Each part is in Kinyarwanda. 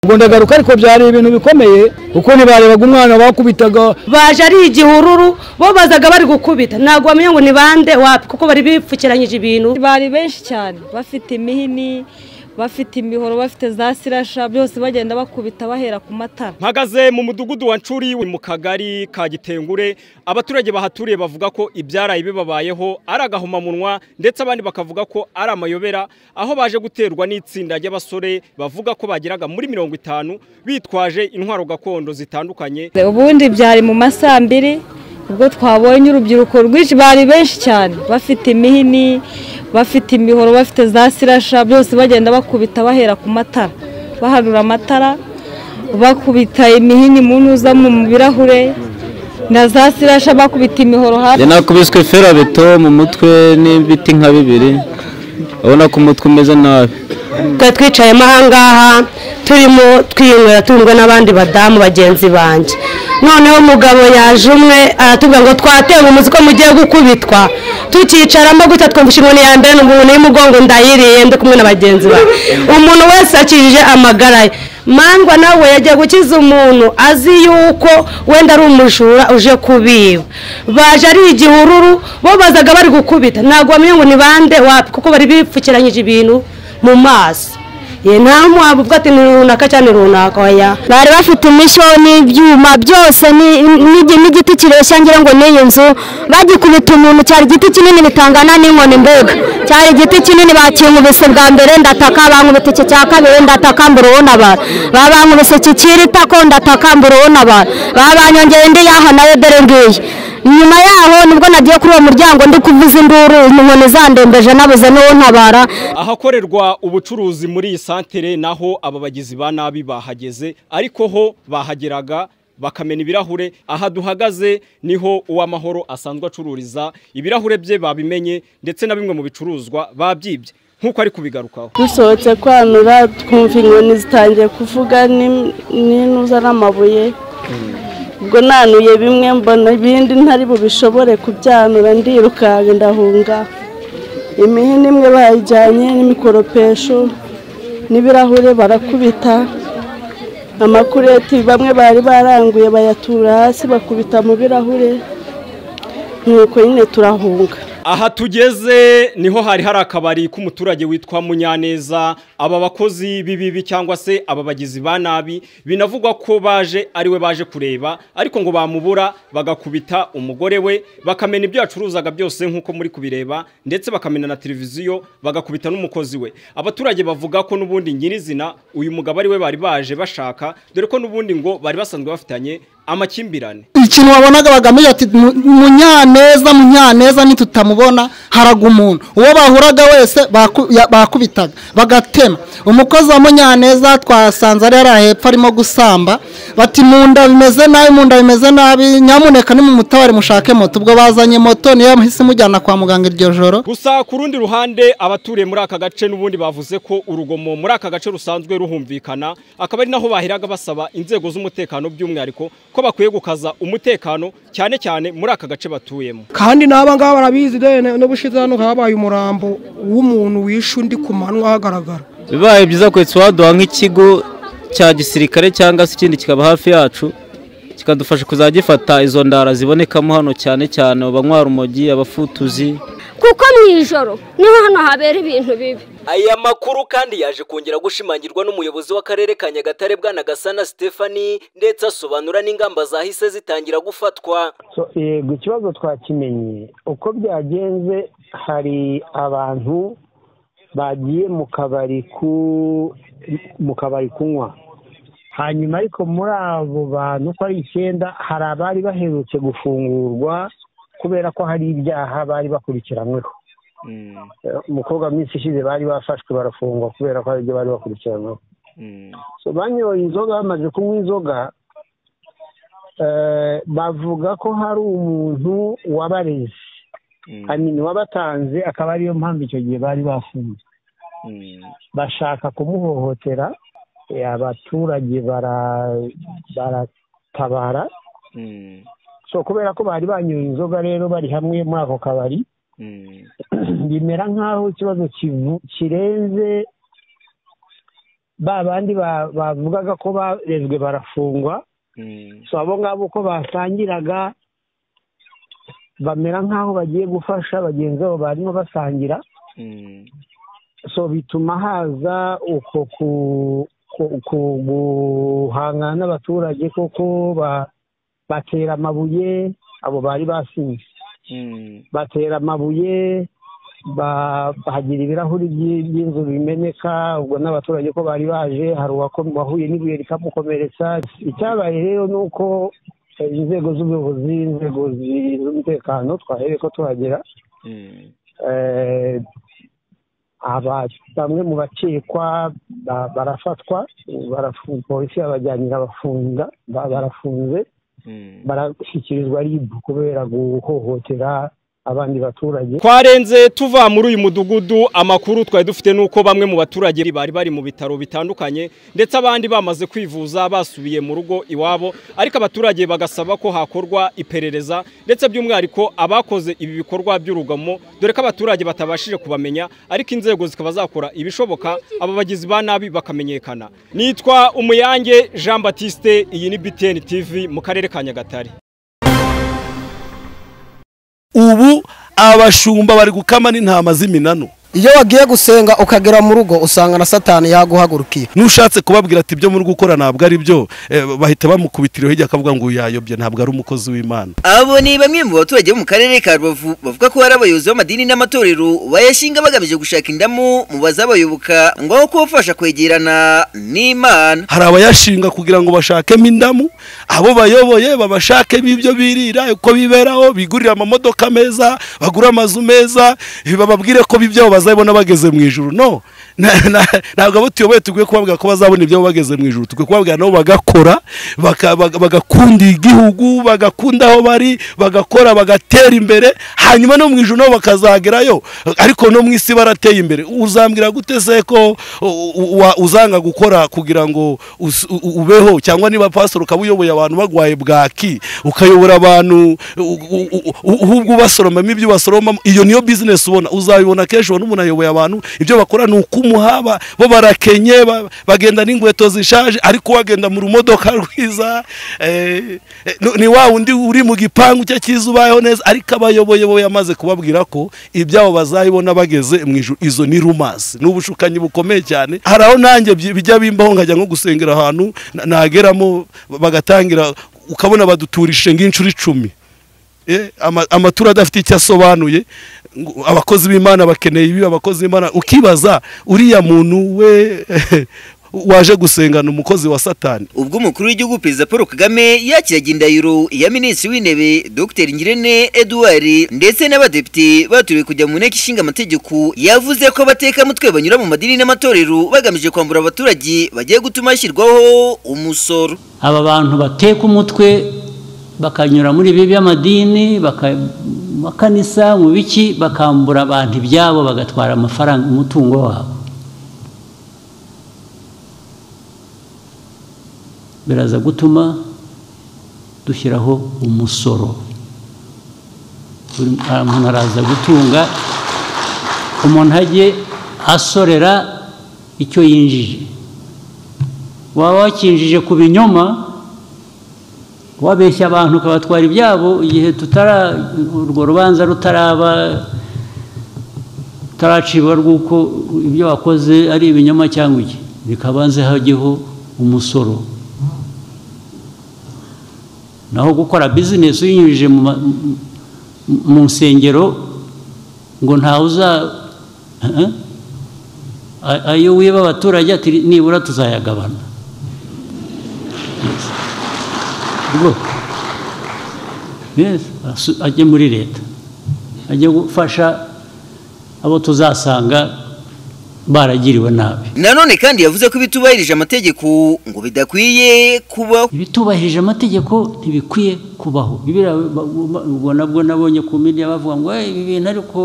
ngo ndagaruka ariko byari ibintu bikomeye kuko ntibarebaga umwana bakubitaga baje ari igihururu bo bazaga bari gukubita ntabwo bamenya ngo ni bande wapi kuko bari bipfukiranyije ibintu bari benshi cyane bafite imihini bafite imihoro bafite za sirasha byose bagenda bakubita bahera ku matara mpagaze mu mudugudu wa ncuri mu kagari ka gitengure abaturage bahaturiye bavuga ko ibyaraye bibabayeho ari agahomamunwa ndetse abandi bakavuga ko ari amayobera aho baje guterwa n'itsinda ry'abasore bavuga ko bageraga muri mirongo itanu bitwaje intwaro gakondo zitandukanye ubundi byari mu ma saa mbiri ubwo twabonye urubyiruko rwinshi bari benshi cyane bafite imihini bafite imihoro bafite za sirasha byose bagenda bakubita bahera ku matara bahanura amatara bakubita imihini mu ntuza mu birahure na za sirasha bakubita imihoro hafi njye nakubiswe ferabeto mu mutwe n'ibiti nka bibiri urabona ko umutwe umeze nabi twari twicayemo ahangaha turimo twiyunywera turumwe n'abandi badamu bagenzi banjye noneho umugabo yaje umwe aratubwira ngo twatewe umuzi ko mugiye gukubitwa tukicaramo gutya twumvise inkoni ya mbere umuntu y'umugongo ndayiriye ndi kumwe na bagenzi banjye umuntu wese akijije amagara ye mangwa nawe yagiye gukiza umuntu azi yuko wenda ari umujura uje kubiba baje ari igihururu bo bazaga bari gukubita ntabwo bamenya ngo ni bande wapi kuko bari bipfukiranyije ibintu mu maso ye nta mpamvu ubwo ati ni runaka cyane runaka oya bari bafite imisho n'ibyuma byose ni- ni- n'igiti kireshya ngira ngo n'iyi nzu bagikubita umuntu cyari igiti kinini bitangana n'inkoni mbega cyari igiti kinini bakinkubise bwa mbere ndataka bankubita iki cya kabiri ndataka mbura ubona abantu babankubise iki cy'itako ndataka mbura ubona abantu babanyongeye indi yaho nayo dore ngiyi nyuma yaho nibwo nagiye kuri uwo muryango ndi kuvuza induru inkoni zandembeje nabuze n'uwo ntabara ahakorerwa ubucuruzi muri iyi santere naho aba bagizi ba nabi bahageze ariko ho bahageraga bakamena ibirahure aha duhagaze niho uw'amahoro asanzwe acururiza ibirahure bye babimenye ndetse na bimwe mu bicuruzwa babyibye nk'uko ari kubigarukaho dusohotse kwanura twumva inkoni zitangiye kuvuga ni- n'intuza n'amabuye ubwo nanuye bimwe mbona ibindi ntari bubishobore kubyanura ndirukanka ndahunga imihini imwe bayijyanye n'imikoropesho n'ibirahure barakubita amakureti bamwe bari baranguye bayatura hasi bakubita mu birahure nuko nyine turahunga aha tugeze niho hari hari akabari k'umuturage witwa munyaneza aba bakozi b'ibibi cyangwa se aba bagizi ba nabi binavugwa ko baje ari we baje kureba ariko ngo bamubura bagakubita umugore we bakamena ibyo yacuruzaga byose nk'uko muri kubireba ndetse bakamena na televiziyo bagakubita n'umukozi we abaturage bavuga ko n'ubundi nyirizina uyu mugabo ari we bari baje bashaka dore ko n'ubundi ngo bari basanzwe bafitanye amakimbirane ikintu wabonaga bagamije ati "Mu- munyaneza munyaneza nitutamubona haraga umuntu uwo bahuraga wese baku- ya- bakubitaga bagatema umukozi wa munyaneza twasanze ari hariya hepfo arimo gusamba bati mu nda bimeze nabi mu nda bimeze nabi nyamuneka nimumutabare mushake moto ubwo bazanye moto niyo yahise imujyana kwa muganga iryo joro gusa ku rundi ruhande abaturiye muri aka gace n'ubundi bavuze ko urugomo muri aka gace rusanzwe ruhumvikana akaba ari naho baheraga basaba inzego z'umutekano by'umwihariko ko bakwiye gukaza umutekano cyane cyane muri aka gace batuyemo kandi n'aba ngaba barabizi de n'ubushize hano habaye umurambo w'umuntu wishe undi ku manywa hagaragara bibaye byiza kwetse waduha nk'ikigo cya gisirikare cyangwa se ikindi kikaba hafi yacu kikadufasha kuzajya gifata izo ndara zibonekamo hano cyane cyane abanywa rumogi abafutuzi kuko mu ijoro niho hano habera ibintu bibi aya makuru kandi yaje kongera gushimangirwa n'umuyobozi w'akarere ka nyagatare bwana gasana stephanie ndetse asobanura n'ingamba zahise zitangira gufatwa So, yego ikibazo twakimenye uko byagenze hari abantu bagiye mu kabari ku mu kabari kunywa hanyuma ariko muri abo bantu uko ari icyenda hari abari baherutse gufungurwa kubera ko hari ibyaha bari bakurikiranyweho Eh, umukobwa mu minsi ishize bari bafashwe barafungwa kubera ko hari ibyo bari bakurikiranyweho So, banyoye inzoga bamaze kunywa inzoga eh, bavuga ko hari umuntu wabareze hanyuma wabatanze akaba ariyo mpamvu icyo gihe bari bafunze bashaka kumuhohotera eh, abaturage bara- baratabara so kubera ko bari banyoye inzoga rero bari hamwe muri ako kabari bimera nk'aho ikibazo kivu- kirenze ba bandi ba- bavugaga ko barezwe barafungwa so abo ngabo uko basangiraga bamera nk'aho bagiye gufasha bagenzi babo barimo basangira so bituma haza uko ku- ku- ku- guhangana n'abaturage kuko ba- batera amabuye abo bari basinze batera amabuye ba- bahagira ibirahuri by'- by'inzu bimeneka ubwo n'abaturage ko bari baje hari uwako- wahuye n'ibuye rikamukomeretsa icyabaye rero ni uko eh, inzego z'ubuyobozi inzego zi- z'umutekano twahereye ko tuhagera eh, aba bamwe mu bakekwa ba- barafatwa barafu- polisi yabajyanira abafunga ba- barafunze barashyikirizwa ribu kubera guhohotera abandi baturage twarenze tuva muri uyu mudugudu amakuru twari dufite nuko bamwe mu baturage bari bari mu bitaro bitandukanye ndetse abandi bamaze kwivuza basubiye mu rugo iwabo ariko abaturage bagasaba ko hakorwa iperereza ndetse by'umwihariko abakoze ibi bikorwa by'urugomo dore ko abaturage batabashije kubamenya ariko inzego zikaba zakora ibishoboka aba bagizi ba nabi bakamenyekana nitwa umuyange Jean Baptiste iyi ni BTN TV mu karere ka Nyagatare ubu abashumba bari gukama n'intama z'iminanu iyo wagiye gusenga ukagera mu rugo usanga na satani yaguhagurukiye n'ushatse kubabwira ati ibyo muri gukora ntabwo ari byo eh, bahita bamukubitiraho hirya akavuga ngo uyu yayobye ntabwo ari umukozi w'imana abo ni bamwe mu baturage bo mu karere ka rubavu bavuga ko hari abayobozi b'amadini n'amatorero bayashinga bagamije gushaka indamu mu bazabayoboka ngo aho kubafasha kwegerana n'imana hari abayashinga kugira ngo bashakemo indamu abo bayoboye babashakemo ibyo birira uko biberaho bigurire amamodoka meza bagure amazu meza eh, bababwire ko ibyabo bazabibona bageze mu ijuru no Na- na- ntabwo abo tuyoboye tugwiye kubabwira ko bazabona ibyabo bageze mu ijuru tugwiye kubabwira nabo bagakora baka- baga- bagakunda igihugu bagakunda aho bari bagakora bagatera imbere hanyuma no mu ijuru nabo bakazagerayo ariko no mu isi barateye imbere uzambwira gute se ko u- u- wa- uzanga gukora kugira ngo us- u- u- ubeho cyangwa niba pastor ukaba uyoboye abantu bagwaye bwaki ukayobora abantu u- u- u- u- ahubwo ubasoromamo ibyo ubasoromamo iyo niyo business ubona uzabibona kenshi ubona umuntu ayoboye abantu ibyo bakora ni ukumuhaba bo barakenye ba- bagenda n'inkweto zishaje ariko wagenda mu rumodoka rwiza eh, eh, no- ni wa wundi uri mu gipangu cye cyiza ubayeho neza ariko abayoboye bo yamaze kubabwira ko ibyabo bazabibona bageze mu ijuru izo ni rumasi ni ubushukanyi bukomeye cyane hari aho nanjye byi- bijya bimbaho nkajya nko gusengera ahantu na- nageramo bagatangira ukabona baduturishije nk'inshuro icumi Eh, ama- amaturo adafite icyo asobanuye ngo abakozi b'imana bakeneye ibi abakozi b'imana ukibaza uriya muntu we waje gusengana umukozi wa satani ubwo umukuru w'igihugu perezida paul kagame yakiraga indahiro ya minisitiri w'intebe dr ngirente edouard ndetse n'abadepite batorewe kujya mu nteko ishinga amategeko yavuze ko abatekamutwe banyura mu madini n'amatorero bagamije kwambura abaturage bagiye gutuma hashyirwaho umusoro aba bantu bateka umutwe bakanyura muri ibi by'amadini baka- makanisa mu biki bakambura abantu ibyabo bagatwara amafaranga umutungo wabo biraza gutuma dushyiraho umusoro buri muntu araza gutunga umuntu ajye asorera icyo yinjije waba wakinjije ku binyoma wabeshya abantu ukabatwara ibyabo igihe tutara urwo rubanza rutaraba rutaracibwa rw'uko ibyo wakoze ari ibinyoma cyangwa iki bikabanze hajyeho umusoro naho gukora bizinesi uyinyujije mu ma- mu- mu nsengero ngo ntawe uza Eh? A- ayo wiba abaturage ati nibura tuzayagabana Yes. Ubwo- Yes, asu- ajye muri leta ajye gufasha abo tuzasanga baragiriwe nabi nanone kandi yavuze ko bitubahirije amategeko ngo bidakwiye kubaho bitubahirije amategeko ntibikwiye kubaho biriya ba- ba- ubwo nabwo nabonye ku media bavuga ngo "Eh, ibi bintu ariko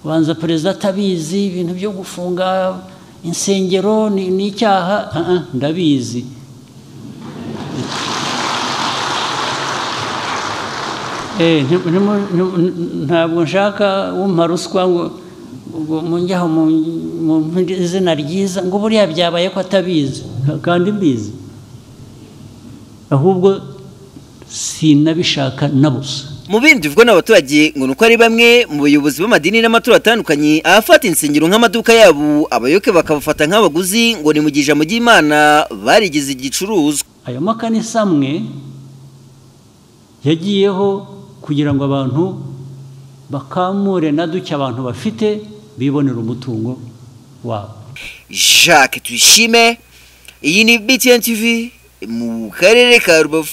banza perezida atabizi ibintu byo gufunga insengero ni ni icyaha Ah, ah, ndabizi Eh, nti- ntimu- ntimu- ntabwo nshaka wumpa ruswa ngo ubwo munjyaho mu mu izina ryiza ngo buriya byabaye ko atabizi ka- kandi mbizi ahubwo sinabishaka na busa mu bindi bivugwa n'abaturage ngo ni uko ari bamwe mu bayobozi b'amadini n'amaturo atandukanye abafata insengero nk'amaduka yabo abayoboke bakabafata nk'abaguzi ngo ni mu gihe ijambo ry'imana barigize igicuruzwa ayo makanisa amwe yagiyeho kugira ngo abantu bakamure na duke abantu bafite bibonera umutungo wabo jacques tuyishime iyi ni btn tv mu karere ka rubavu